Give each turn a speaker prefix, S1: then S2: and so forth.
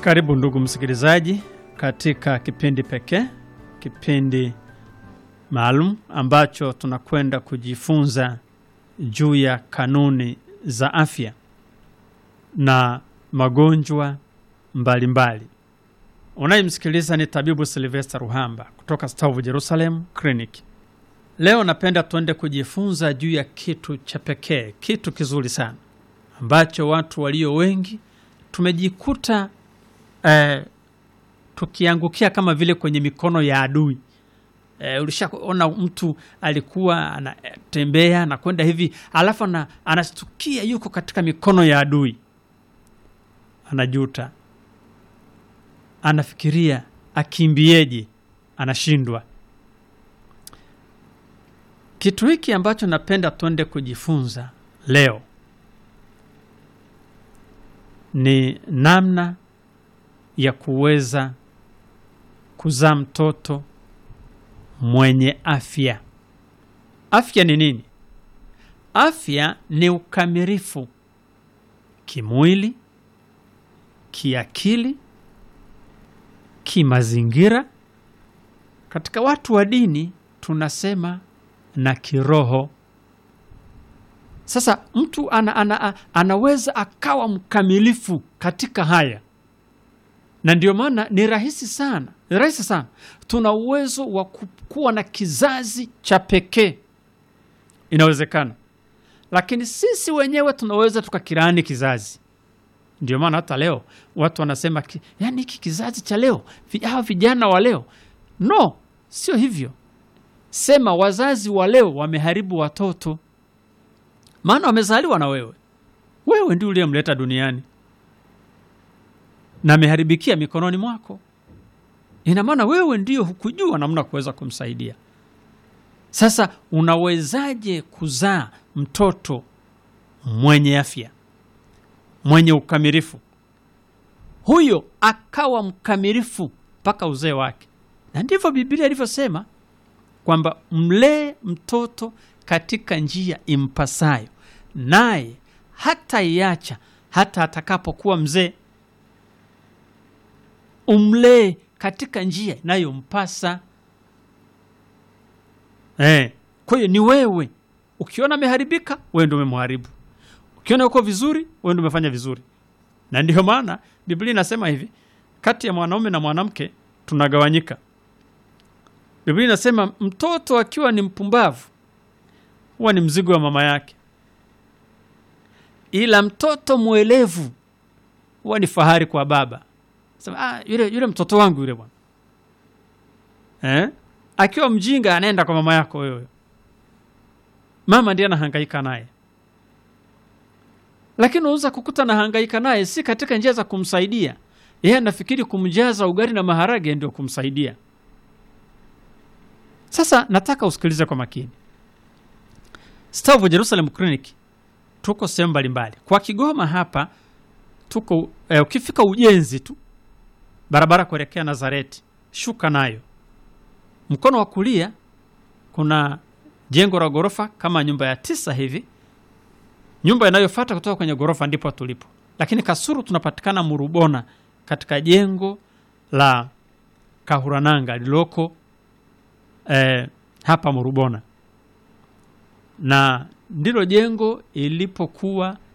S1: Karibu ndugu msikilizaji, katika kipindi pekee, kipindi maalum ambacho tunakwenda kujifunza juu ya kanuni za afya na magonjwa mbalimbali. Unayemsikiliza ni tabibu Silvester Ruhamba kutoka Stavu Jerusalem Clinic. Leo napenda tuende kujifunza juu ya kitu cha pekee, kitu kizuri sana ambacho watu walio wengi tumejikuta eh, tukiangukia kama vile kwenye mikono ya adui. Eh, ulishaona mtu alikuwa anatembea anakwenda hivi alafu ana, anastukia yuko katika mikono ya adui, anajuta, anafikiria akimbieje, anashindwa. Kitu hiki ambacho napenda tuende kujifunza leo ni namna ya kuweza kuzaa mtoto mwenye afya. Afya ni nini? Afya ni ukamilifu kimwili, kiakili, kimazingira. Katika watu wa dini tunasema na kiroho. Sasa mtu ana, ana, anaweza akawa mkamilifu katika haya, na ndio maana ni rahisi sana, ni rahisi sana. Tuna uwezo wa kuwa na kizazi cha pekee, inawezekana, lakini sisi wenyewe tunaweza tukakirani kizazi. Ndio maana hata leo watu wanasema ki, yani hiki kizazi cha leo, hawa vijana wa leo. No, sio hivyo. Sema wazazi wa leo wameharibu watoto maana wamezaliwa na wewe, wewe ndio uliyemleta duniani na ameharibikia mikononi mwako. Ina maana wewe ndio hukujua namna kuweza kumsaidia. Sasa unawezaje kuzaa mtoto mwenye afya, mwenye ukamilifu, huyo akawa mkamilifu mpaka uzee wake? Na ndivyo Biblia ilivyosema kwamba mlee mtoto katika njia impasayo, naye hata iacha hata atakapokuwa mzee. Umlee katika njia inayompasa. Eh, kwa hiyo ni wewe. Ukiona ameharibika, wewe ndio umemharibu. Ukiona uko vizuri, wewe ndio umefanya vizuri. Na ndio maana Biblia inasema hivi, kati ya mwanaume na mwanamke tunagawanyika. Biblia inasema mtoto akiwa ni mpumbavu huwa ni mzigo wa mama yake, ila mtoto mwelevu huwa ni fahari kwa baba. Sema, ah, yule, yule mtoto wangu yule bwana eh? Akiwa mjinga anaenda kwa mama yako wewe, mama ndiye anahangaika naye, lakini unaweza kukuta anahangaika naye si katika njia za kumsaidia yeye, anafikiri kumjaza ugali na maharage ndio kumsaidia. Sasa nataka usikilize kwa makini. Stavu Jerusalem Clinic tuko sehemu mbalimbali. Kwa Kigoma hapa tuko eh, ukifika ujenzi tu barabara kuelekea Nazareti, shuka nayo mkono wa kulia kuna jengo la ghorofa kama nyumba ya tisa hivi. Nyumba inayofuata kutoka kwenye ghorofa ndipo tulipo, lakini Kasuru tunapatikana Murubona katika jengo la Kahurananga lililoko eh, hapa Murubona na ndilo jengo ilipokuwa